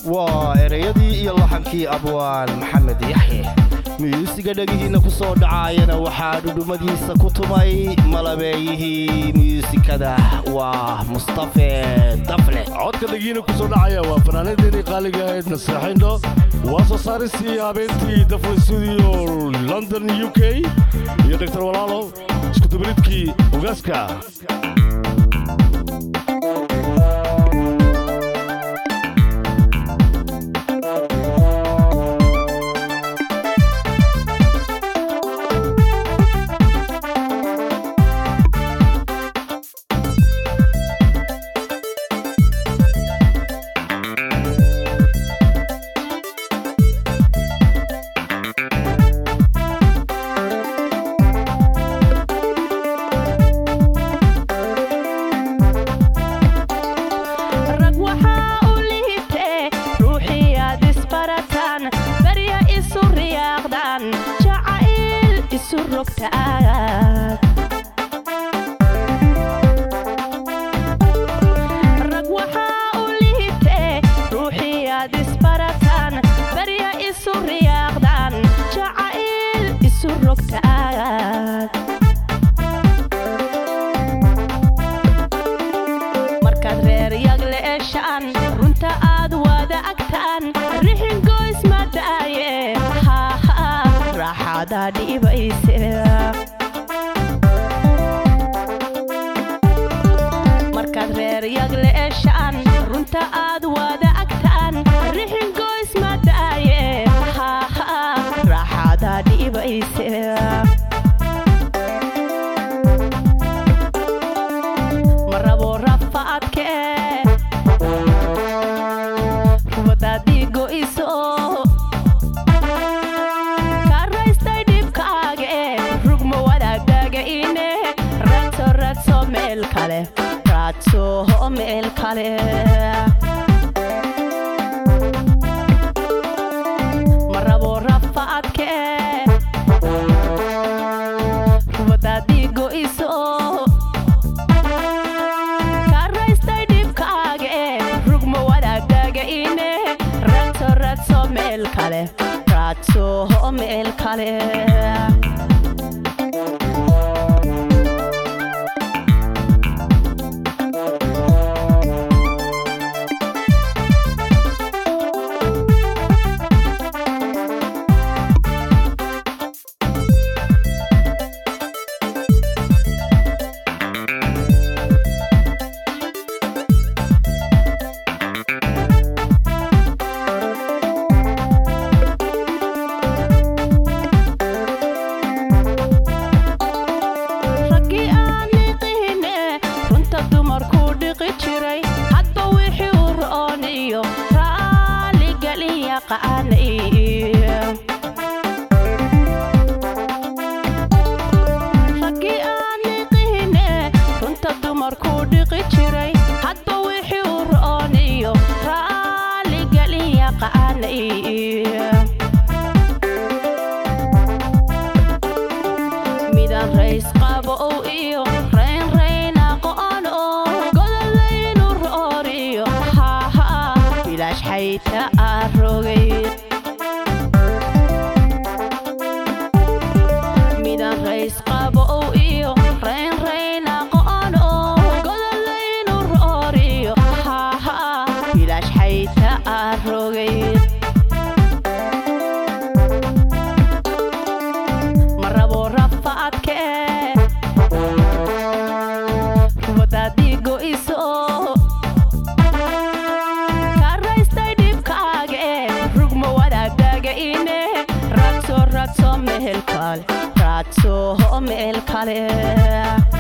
waa ereyadii iyo laxankii abwaan maxamed yaxye miyuusiga dhegihiinna ku soo dhacaayana waxaa dhudhummadiisa ku tumay malabeeyihii miyuusikada waa mustafe dafle codka dhegiina ku soo dhacaya waa fanaanadeennii qaaliga ahayd naseexayndho waa soo saaristii habeentii dafle studio london u k iyo doctor walaalo iskudubaridkii ugaaska rag waxaa u liitee ruuxii aad isbarataan barya isu riyaaqdaan jacayl isu rogtaad rag waxaa u liitee ruuxii aad isbarataan barya isu riyaaqdaan jacayl isu rogtaad markaad reer yagle eshaan runta aad wada agtaan rixin goys ma daaye haha raaxaada dhibayse markaad reer yagle eshaan runta aad wada agtaan rixin goys ma daaye haha raaxaada dhibayse ma rabo rafaadkee rubadaadii go'iso karaystay dhibkaage rugma wadaagaaga ine radso radso meel kale radso meel kale ma rabo rafaadkee rubadaadii go'iso karaystay dhibkaage rugma wadaagaaga ine radso radso meel kale radso meel kale raggii aan niqihine runta dumarkuu dhiqi jiray hadba wixii u ro'oon iyo raaligelin yaqaanay raggii aan niqihine runta dumarkuu dhiqi jiray hadba wixii u ro'oon iyo raaligelin yaqaanay midaan rays qabo ow iyo raynrayn aqoon oo godolaynu rooriyo haha bilaash xayta aa rogay midaan rays qabo ow iyo raynrayn aqoon oo godolaynu rooriyo haha bilaash xayta aa rogay ma rabo rafaadkee rubadaadii go'iso karaystay dhibkaage rugma wadaagaaga ine radso radso meel kale radso meel kale